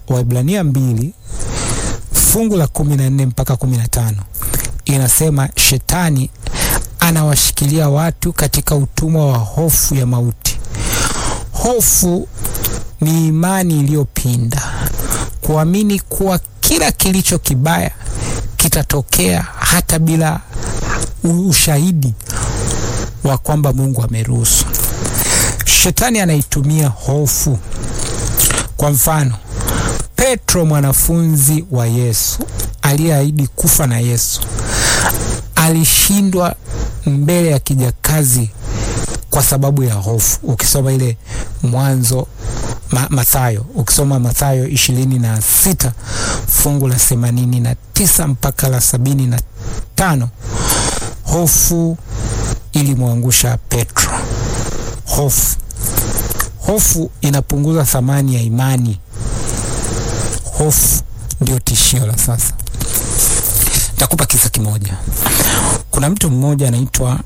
Waibrania mbili fungu la kumi na nne mpaka kumi na tano inasema shetani anawashikilia watu katika utumwa wa hofu ya mauti. Hofu ni imani iliyopinda, kuamini kuwa kila kilicho kibaya kitatokea hata bila ushahidi wa kwamba Mungu ameruhusu. Shetani anaitumia hofu. Kwa mfano, Petro mwanafunzi wa Yesu aliyeahidi kufa na Yesu alishindwa mbele ya kijakazi kwa sababu ya hofu. Ukisoma ile Mwanzo ma, Mathayo, ukisoma Mathayo ishirini na sita fungu la themanini na tisa mpaka la sabini na tano hofu ilimwangusha Petro. Hofu, hofu inapunguza thamani ya imani. Hofu ndio tishio la sasa. Takupa kisa kimoja. Kuna mtu mmoja anaitwa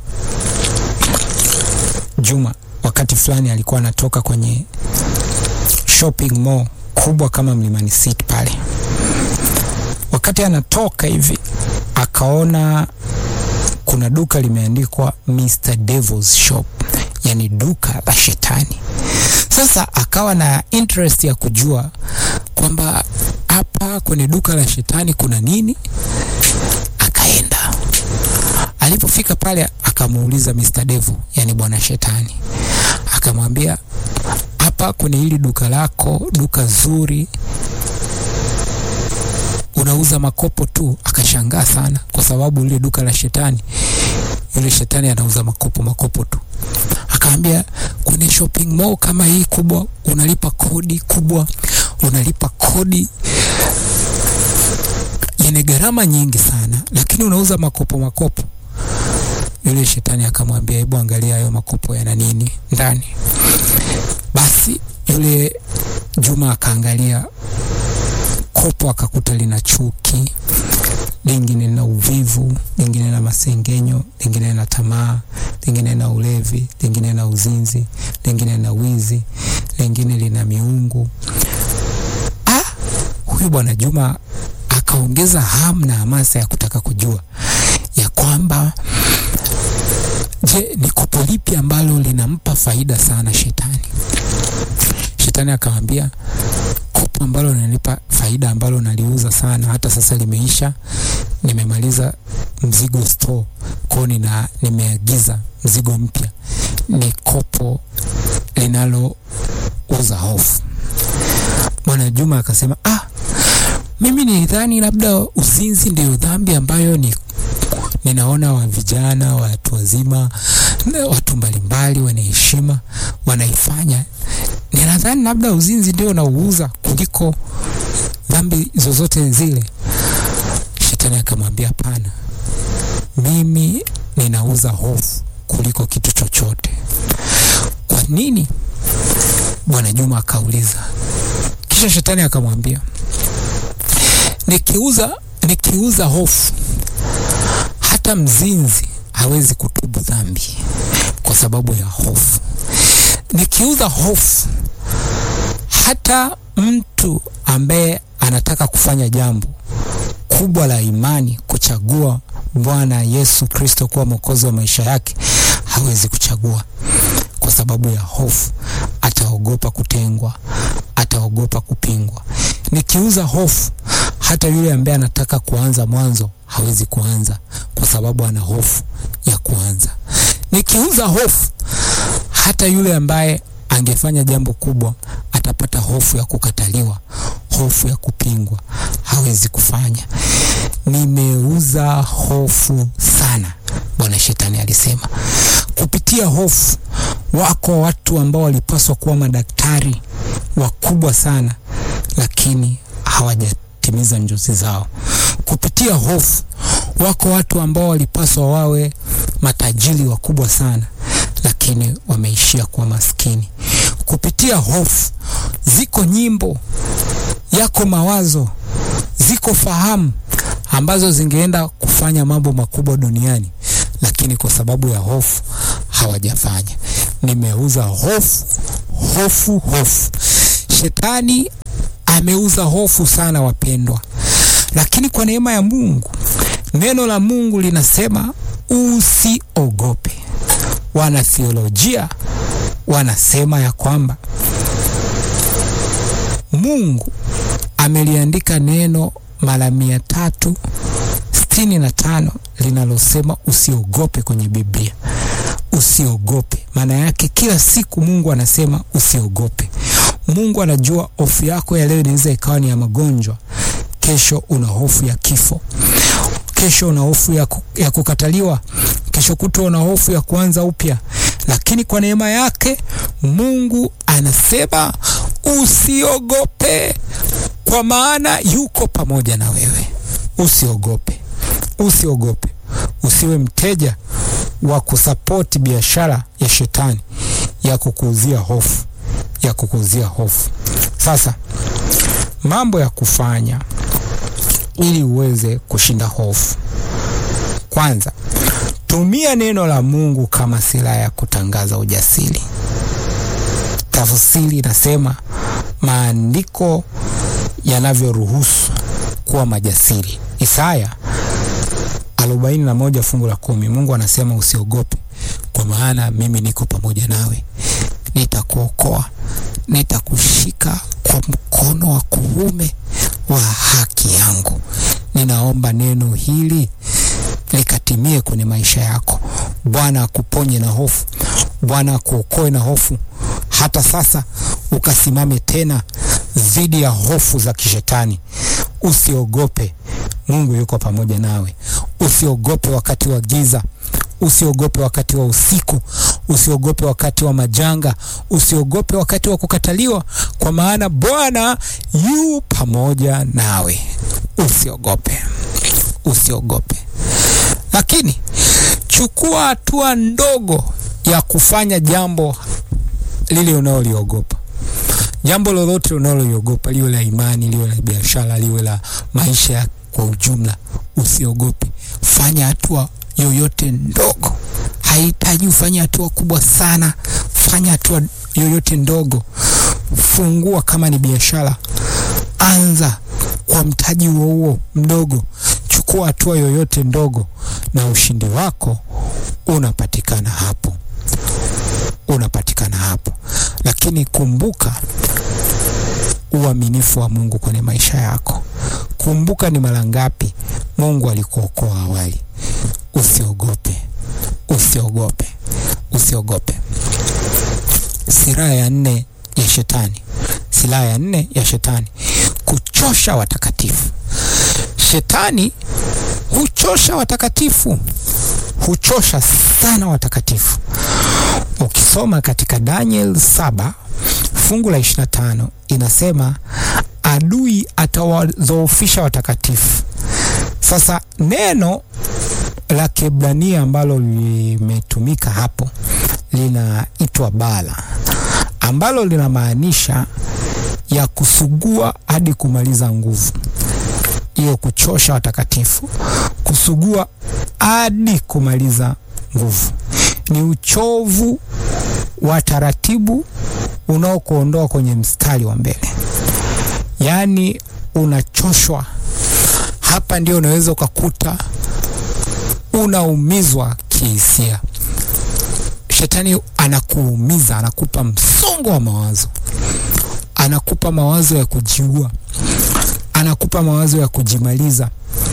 Juma. Wakati fulani alikuwa anatoka kwenye shopping mall kubwa kama Mlimani City pale. Wakati anatoka hivi, akaona kuna duka limeandikwa Mr Devil's Shop, yani duka la shetani. Sasa akawa na interest ya kujua kwamba hapa kwenye duka la shetani kuna nini. Akaenda, alipofika pale akamuuliza Mr Devil, yani bwana shetani, akamwambia hapa kwenye hili duka lako, duka zuri, unauza makopo tu? Akashangaa sana, kwa sababu ile duka la shetani, yule shetani anauza makopo makopo tu. Akaambia kwenye shopping mall kama hii kubwa, unalipa kodi kubwa, unalipa kodi yenye gharama nyingi sana, lakini unauza makopo makopo. Yule shetani akamwambia, hebu angalia hayo makopo yana nini ndani. Basi yule Juma akaangalia kopo, akakuta lina chuki, lingine lina uvivu, lingine na masengenyo, lingine na tamaa, lingine na ulevi, lingine na uzinzi, lingine na wizi, lingine lina miungu. Ah, huyu bwana Juma akaongeza hamu na hamasa ya kutaka kujua ya kwamba je, ni kopo lipi ambalo linampa faida sana shetani? Shetani akamwambia kopo ambalo linanipa faida ambalo naliuza sana, hata sasa limeisha, nimemaliza mzigo store kwao, nina nimeagiza mzigo mpya, ni kopo linalouza hofu. Bwana Juma akasema ah, mimi nilidhani labda uzinzi ndio dhambi ambayo ni ninaona wa vijana, watu wazima, watu mbalimbali wenye heshima wanaifanya. Ninadhani labda uzinzi ndio nauuza kuliko dhambi zozote zile. Shetani akamwambia hapana, mimi ninauza hofu kuliko kitu chochote. Kwa nini? Bwana Juma akauliza. Kisha shetani akamwambia, nikiuza nikiuza hofu hata mzinzi hawezi kutubu dhambi kwa sababu ya hofu. Nikiuza hofu, hata mtu ambaye anataka kufanya jambo kubwa la imani, kuchagua Bwana Yesu Kristo kuwa mwokozi wa maisha yake, hawezi kuchagua kwa sababu ya hofu. Ataogopa kutengwa, ataogopa kupingwa. Nikiuza hofu, hata yule ambaye anataka kuanza mwanzo hawezi kuanza kwa sababu ana hofu ya kuanza. Nikiuza hofu, hata yule ambaye angefanya jambo kubwa atapata hofu ya kukataliwa, hofu ya kupingwa, hawezi kufanya. Nimeuza hofu sana, Bwana Shetani alisema. Kupitia hofu, wako watu ambao walipaswa kuwa madaktari wakubwa sana, lakini hawajatimiza njozi zao. Kupitia hofu, wako watu ambao walipaswa wawe matajiri wakubwa sana, lakini wameishia kuwa maskini. Kupitia hofu, ziko nyimbo, yako mawazo, ziko fahamu ambazo zingeenda kufanya mambo makubwa duniani, lakini kwa sababu ya hofu hawajafanya. Nimeuza hofu, hofu, hofu. Shetani ameuza hofu sana, wapendwa. Lakini kwa neema ya Mungu, neno la Mungu linasema usiogope. Wanathiolojia wanasema ya kwamba Mungu ameliandika neno mara mia tatu sitini na tano linalosema usiogope kwenye Biblia. Usiogope, maana yake kila siku Mungu anasema usiogope. Mungu anajua hofu yako ya leo inaweza ikawa ni ya magonjwa, kesho una hofu ya kifo, kesho una hofu ya, ya kukataliwa, kesho kutwa una hofu ya kuanza upya, lakini kwa neema yake Mungu anasema usiogope, kwa maana yuko pamoja na wewe. Usiogope, usiogope, usiwe mteja wa kusapoti biashara ya shetani ya kukuuzia hofu, ya kukuuzia hofu. Sasa mambo ya kufanya ili uweze kushinda hofu, kwanza tumia neno la Mungu kama silaha ya kutangaza ujasiri. Tafsiri inasema maandiko yanavyoruhusu kuwa majasiri. Isaya 41 fungu la kumi, Mungu anasema usiogope, kwa maana mimi niko pamoja nawe, nitakuokoa, nitakushika kwa mkono wa kuume wa haki yangu. Ninaomba neno hili likatimie kwenye maisha yako. Bwana akuponye na hofu, Bwana akuokoe na hofu, hata sasa ukasimame tena dhidi ya hofu za kishetani. Usiogope, Mungu yuko pamoja nawe. Usiogope wakati wa giza, usiogope wakati wa usiku, usiogope wakati wa majanga, usiogope wakati wa kukataliwa, kwa maana Bwana yu pamoja nawe. Usiogope, usiogope. Lakini chukua hatua ndogo ya kufanya jambo lile unaloliogopa. Jambo lolote unaloliogopa, liwe la imani, liwe la biashara, liwe la maisha kwa ujumla, usiogope. Fanya hatua yoyote ndogo, haihitaji ufanye hatua kubwa sana. Fanya hatua yoyote ndogo. Fungua kama ni biashara, anza kwa mtaji huo huo mdogo. Chukua hatua yoyote ndogo, na ushindi wako unapatikana hapo, unapatikana hapo. Lakini kumbuka uaminifu wa Mungu kwenye maisha yako. Kumbuka ni mara ngapi Mungu alikuokoa awali. Usiogope, usiogope, usiogope. Silaha ya nne ya shetani, silaha ya nne ya shetani, kuchosha watakatifu. Shetani huchosha watakatifu, huchosha sana watakatifu. Ukisoma katika Daniel saba fungu la 25 inasema adui atawadhoofisha watakatifu. Sasa neno la Kiebrania ambalo limetumika hapo linaitwa bala, ambalo linamaanisha ya kusugua hadi kumaliza nguvu. Hiyo kuchosha watakatifu, kusugua hadi kumaliza nguvu, ni uchovu wa taratibu unaokuondoa kwenye mstari wa mbele, yaani unachoshwa. Hapa ndio unaweza ukakuta unaumizwa kihisia. Shetani anakuumiza, anakupa msongo wa mawazo, anakupa mawazo ya kujiua, anakupa mawazo ya kujimaliza,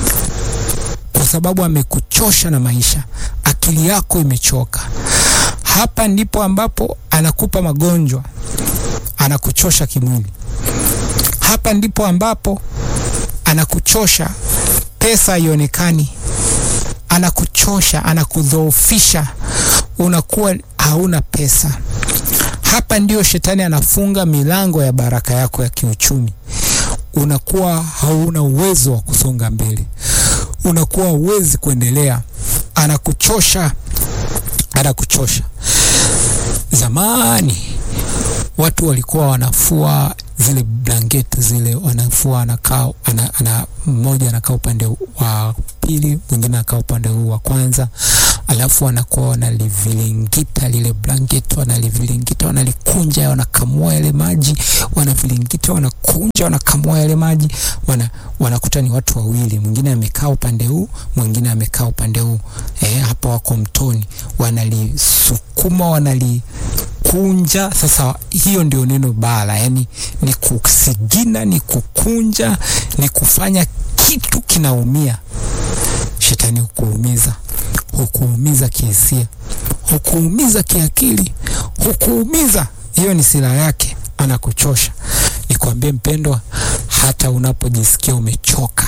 kwa sababu amekuchosha na maisha, akili yako imechoka. Hapa ndipo ambapo anakupa magonjwa, anakuchosha kimwili. Hapa ndipo ambapo anakuchosha, pesa haionekani, anakuchosha, anakudhoofisha, unakuwa hauna pesa. Hapa ndio shetani anafunga milango ya baraka yako ya kiuchumi, unakuwa hauna uwezo wa kusonga mbele, unakuwa huwezi kuendelea, anakuchosha, anakuchosha. Zamani watu walikuwa wanafua zile blanketi zile, wanafua anakaa ana, ana, mmoja anakaa upande wa pili, mwingine anakaa upande huu wa kwanza, alafu wanakuwa wanalivilingita lile blanketi, wanalivilingita, wanalikunja, wanakamua yale maji, wanavilingita, wanakunja, wanakamua yale maji, wana wanakuta ni watu wawili, mwingine amekaa upande huu, mwingine amekaa upande huu. Eh, hapo wako mtoni, wanalisukuma, wanalikunja. Sasa hiyo ndio neno bala, yani ni kusigina, ni kukunja, ni kufanya kitu kinaumia. Shetani hukuumiza, hukuumiza kihisia, hukuumiza kiakili, hukuumiza. Hiyo ni silaha yake, anakuchosha. Nikwambie mpendwa, hata unapojisikia umechoka,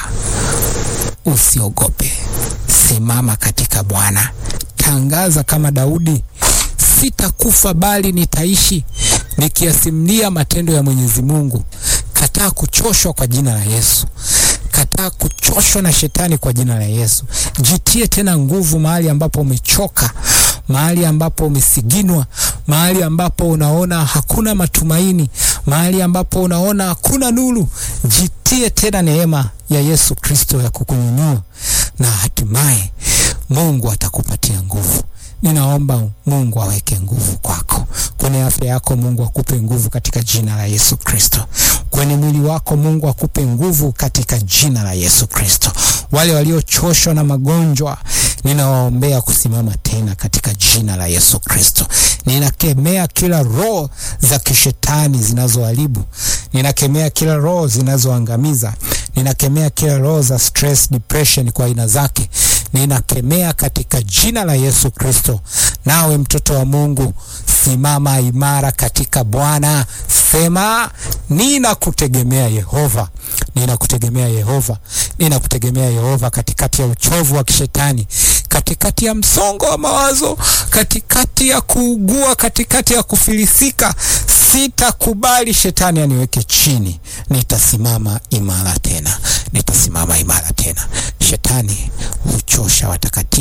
usiogope, simama katika Bwana. Tangaza kama Daudi, sitakufa bali nitaishi, nikiyasimulia matendo ya Mwenyezi Mungu. Kataa kuchoshwa kwa jina la Yesu. Kataa kuchoshwa na shetani kwa jina la Yesu. Jitie tena nguvu mahali ambapo umechoka, mahali ambapo umesiginwa, mahali ambapo unaona hakuna matumaini, mahali ambapo unaona hakuna nuru. Jitie tena neema ya Yesu Kristo ya kukunyanyua, na hatimaye Mungu atakupatia nguvu. Ninaomba Mungu aweke nguvu kwako kwenye afya yako. Mungu akupe nguvu katika jina la Yesu Kristo. Kwenye mwili wako Mungu akupe nguvu katika jina la Yesu Kristo. Wale waliochoshwa na magonjwa, ninawaombea kusimama tena katika jina la Yesu Kristo. Ninakemea kila roho za kishetani zinazoharibu, ninakemea kila roho zinazoangamiza, ninakemea kila roho za stress, depression kwa aina zake ninakemea katika jina la Yesu Kristo. Nawe mtoto wa Mungu, simama imara katika Bwana. Sema, ninakutegemea Yehova, ninakutegemea Yehova, ninakutegemea Yehova, katikati ya uchovu wa kishetani, katikati ya msongo wa mawazo, katikati ya kuugua, katikati ya kufilisika. Sitakubali shetani aniweke chini, nitasimama imara tena, nitasimama imara tena. Shetani huchosha watakatifu